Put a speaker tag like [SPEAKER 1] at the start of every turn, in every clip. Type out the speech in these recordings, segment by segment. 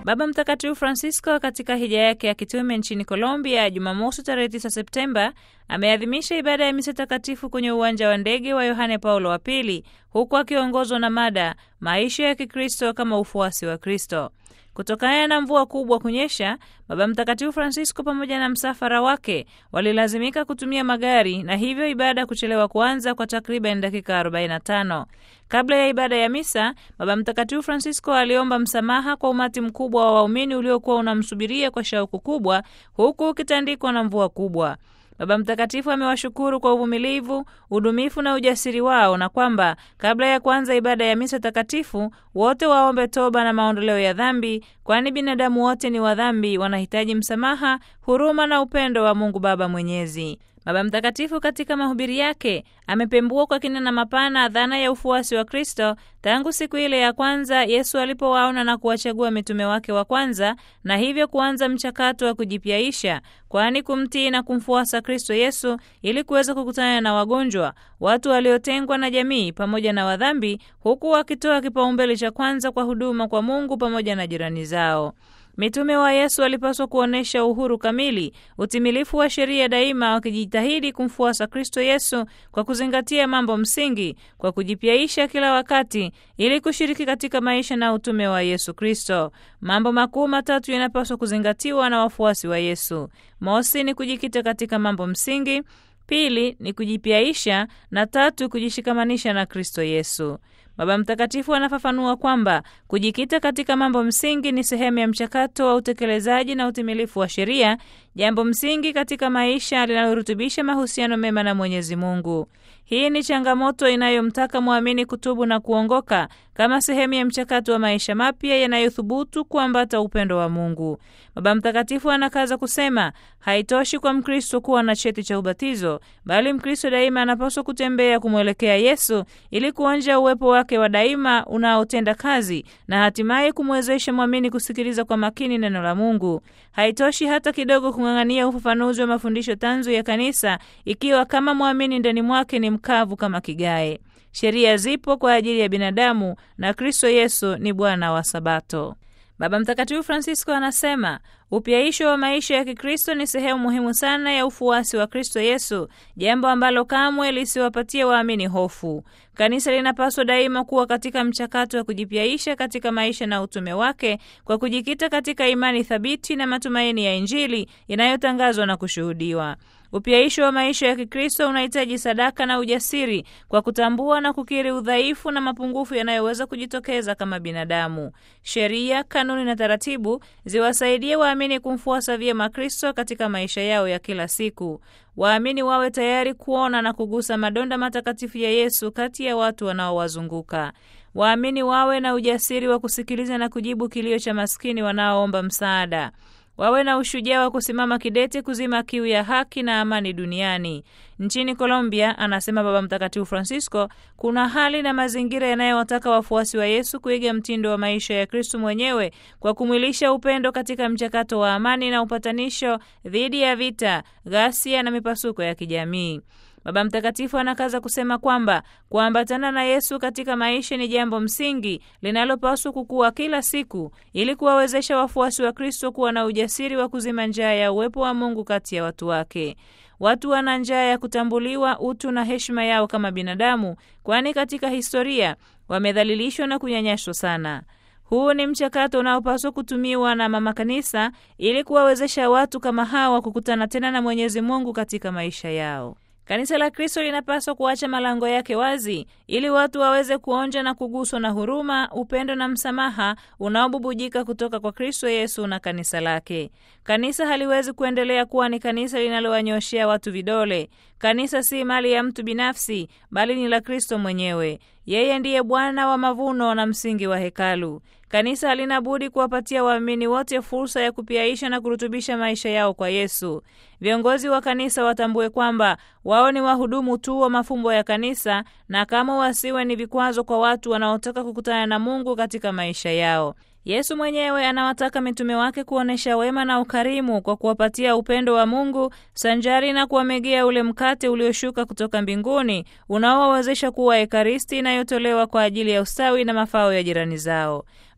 [SPEAKER 1] Baba Mtakatifu Francisco katika hija yake ya kitume nchini Colombia Jumamosi tarehe 9 Septemba ameadhimisha ibada ya misa takatifu kwenye uwanja wa ndege wa Yohane Paulo wa Pili, huku akiongozwa na mada maisha ya Kikristo kama ufuasi wa Kristo. Kutokana na mvua kubwa kunyesha, Baba Mtakatifu Francisco pamoja na msafara wake walilazimika kutumia magari na hivyo ibada kuchelewa kuanza kwa takriban dakika 45. Kabla ya ibada ya misa, Baba Mtakatifu Francisco aliomba msamaha kwa umati mkubwa wa waumini uliokuwa unamsubiria kwa shauku kubwa, huku ukitandikwa na mvua kubwa. Baba Mtakatifu amewashukuru kwa uvumilivu, udumifu na ujasiri wao na kwamba kabla ya kuanza ibada ya misa takatifu wote waombe toba na maondoleo ya dhambi, kwani binadamu wote ni wadhambi, wanahitaji msamaha, huruma na upendo wa Mungu Baba Mwenyezi. Baba Mtakatifu katika mahubiri yake amepembua kwa kina na mapana dhana ya ufuasi wa Kristo tangu siku ile ya kwanza Yesu alipowaona na kuwachagua mitume wake wa kwanza, na hivyo kuanza mchakato wa kujipyaisha, kwani kumtii na kumfuasa Kristo Yesu ili kuweza kukutana na wagonjwa, watu waliotengwa na jamii, pamoja na wadhambi, huku wakitoa kipaumbele cha kwanza kwa huduma kwa Mungu pamoja na jirani zao. Mitume wa Yesu walipaswa kuonyesha uhuru kamili, utimilifu wa sheria daima, wakijitahidi kumfuasa Kristo Yesu kwa kuzingatia mambo msingi, kwa kujipyaisha kila wakati ili kushiriki katika maisha na utume wa Yesu Kristo. Mambo makuu matatu yanapaswa kuzingatiwa na wafuasi wa Yesu. Mosi ni kujikita katika mambo msingi, pili ni kujipyaisha, na tatu kujishikamanisha na Kristo Yesu. Baba Mtakatifu anafafanua kwamba kujikita katika mambo msingi ni sehemu ya mchakato wa utekelezaji na utimilifu wa sheria, jambo msingi katika maisha linalorutubisha mahusiano mema na Mwenyezi Mungu. Hii ni changamoto inayomtaka mwamini kutubu na kuongoka kama sehemu ya mchakato wa maisha mapya yanayothubutu kuambata upendo wa Mungu. Baba Mtakatifu anakaza kusema, haitoshi kwa Mkristo kuwa na cheti cha ubatizo, bali Mkristo daima anapaswa kutembea kumwelekea Yesu ili kuonja uwepo wake wa daima unaotenda kazi na hatimaye kumwezesha mwamini kusikiliza kwa makini neno la Mungu. Haitoshi hata kidogo kung'ang'ania ufafanuzi wa mafundisho tanzu ya Kanisa ikiwa kama mwamini ndani mwake ni mkavu kama kigae. Sheria zipo kwa ajili ya binadamu na Kristo Yesu ni Bwana wa Sabato. Baba Mtakatifu Francisco anasema upyaisho wa maisha ya Kikristo ni sehemu muhimu sana ya ufuasi wa Kristo Yesu, jambo ambalo kamwe lisiwapatie waamini hofu. Kanisa linapaswa daima kuwa katika mchakato wa kujipyaisha katika maisha na utume wake kwa kujikita katika imani thabiti na matumaini ya Injili inayotangazwa na kushuhudiwa. Upyaisho wa maisha ya Kikristo unahitaji sadaka na ujasiri kwa kutambua na kukiri udhaifu na mapungufu yanayoweza kujitokeza kama binadamu. Sheria, kanuni na taratibu ziwasaidie waamini kumfuasa vyema Kristo katika maisha yao ya kila siku. Waamini wawe tayari kuona na kugusa madonda matakatifu ya Yesu kati ya watu wanaowazunguka. Waamini wawe na ujasiri wa kusikiliza na kujibu kilio cha maskini wanaoomba msaada wawe na ushujaa wa kusimama kidete kuzima kiu ya haki na amani duniani. Nchini Colombia, anasema Baba Mtakatifu Francisco, kuna hali na mazingira yanayowataka wafuasi wa Yesu kuiga mtindo wa maisha ya Kristu mwenyewe kwa kumwilisha upendo katika mchakato wa amani na upatanisho dhidi ya vita, ghasia na mipasuko ya kijamii. Baba Mtakatifu anakaza kusema kwamba kuambatana na Yesu katika maisha ni jambo msingi linalopaswa kukua kila siku ili kuwawezesha wafuasi wa Kristo kuwa na ujasiri wa kuzima njaa ya uwepo wa Mungu kati ya watu wake. Watu wana njaa ya kutambuliwa utu na heshima yao kama binadamu, kwani katika historia wamedhalilishwa na kunyanyaswa sana. Huu ni mchakato unaopaswa kutumiwa na mama kanisa ili kuwawezesha watu kama hawa kukutana tena na Mwenyezi Mungu katika maisha yao. Kanisa la Kristo linapaswa kuacha malango yake wazi ili watu waweze kuonja na kuguswa na huruma, upendo na msamaha unaobubujika kutoka kwa Kristo Yesu na kanisa lake. Kanisa haliwezi kuendelea kuwa ni kanisa linalowanyoshea watu vidole. Kanisa si mali ya mtu binafsi, bali ni la Kristo mwenyewe. Yeye ndiye Bwana wa mavuno na msingi wa hekalu. Kanisa halina budi kuwapatia waamini wote fursa ya kupyaisha na kurutubisha maisha yao kwa Yesu. Viongozi wa kanisa watambue kwamba wao ni wahudumu tu wa mafumbo ya kanisa na kama wasiwe ni vikwazo kwa watu wanaotaka kukutana na Mungu katika maisha yao. Yesu mwenyewe anawataka mitume wake kuonyesha wema na ukarimu kwa kuwapatia upendo wa Mungu sanjari na kuwamegea ule mkate ulioshuka kutoka mbinguni unaowawezesha kuwa ekaristi inayotolewa kwa ajili ya ustawi na mafao ya jirani zao.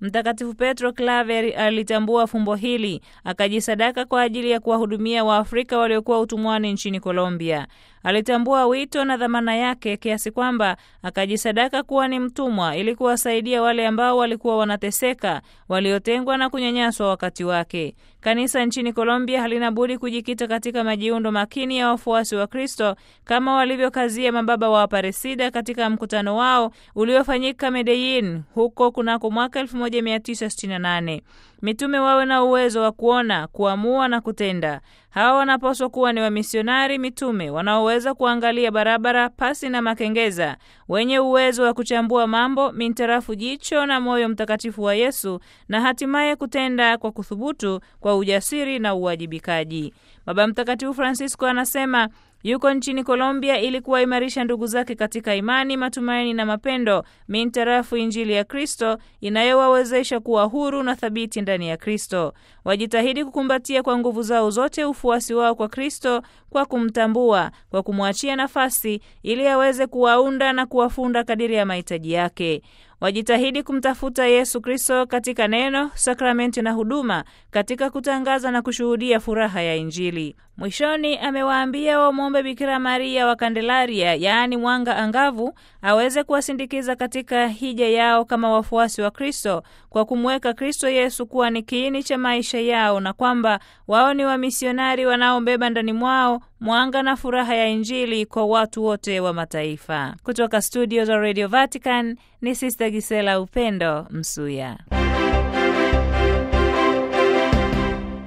[SPEAKER 1] Mtakatifu Petro Claver alitambua fumbo hili, akajisadaka kwa ajili ya kuwahudumia Waafrika waliokuwa utumwani nchini Colombia. Alitambua wito na dhamana yake kiasi kwamba akajisadaka kuwa ni mtumwa ili kuwasaidia wale ambao walikuwa wanateseka, waliotengwa na kunyanyaswa wakati wake. Kanisa nchini Colombia halina budi kujikita katika majiundo makini ya wafuasi wa Kristo kama walivyokazia mababa wa Aparecida katika mkutano wao uliofanyika Medellin huko kunako mwaka 1968. Mitume wawe na uwezo wa kuona, kuamua na kutenda. Hawa wanapaswa kuwa ni wamisionari mitume wanaoweza kuangalia barabara pasi na makengeza, wenye uwezo wa kuchambua mambo mintarafu jicho na moyo mtakatifu wa Yesu, na hatimaye kutenda kwa kuthubutu, kwa ujasiri na uwajibikaji. Baba Mtakatifu Francisco anasema yuko nchini Colombia ili kuwaimarisha ndugu zake katika imani, matumaini na mapendo mintarafu Injili ya Kristo inayowawezesha kuwa huru na thabiti ndani ya Kristo. Wajitahidi kukumbatia kwa nguvu zao zote ufuasi wao kwa Kristo kwa kumtambua, kwa kumwachia nafasi ili aweze kuwaunda na kuwafunda kadiri ya mahitaji yake. Wajitahidi kumtafuta Yesu Kristo katika neno, sakramenti na huduma, katika kutangaza na kushuhudia furaha ya Injili. Mwishoni amewaambia wamwombe Bikira Maria wa Kandelaria, yaani mwanga angavu, aweze kuwasindikiza katika hija yao kama wafuasi wa Kristo, kwa kumweka Kristo Yesu kuwa ni kiini cha maisha yao, na kwamba wao ni wamisionari wanaobeba ndani mwao mwanga na furaha ya Injili kwa watu wote wa mataifa. Kutoka studio za Radio Vatican ni Sister Gisela Upendo Msuya.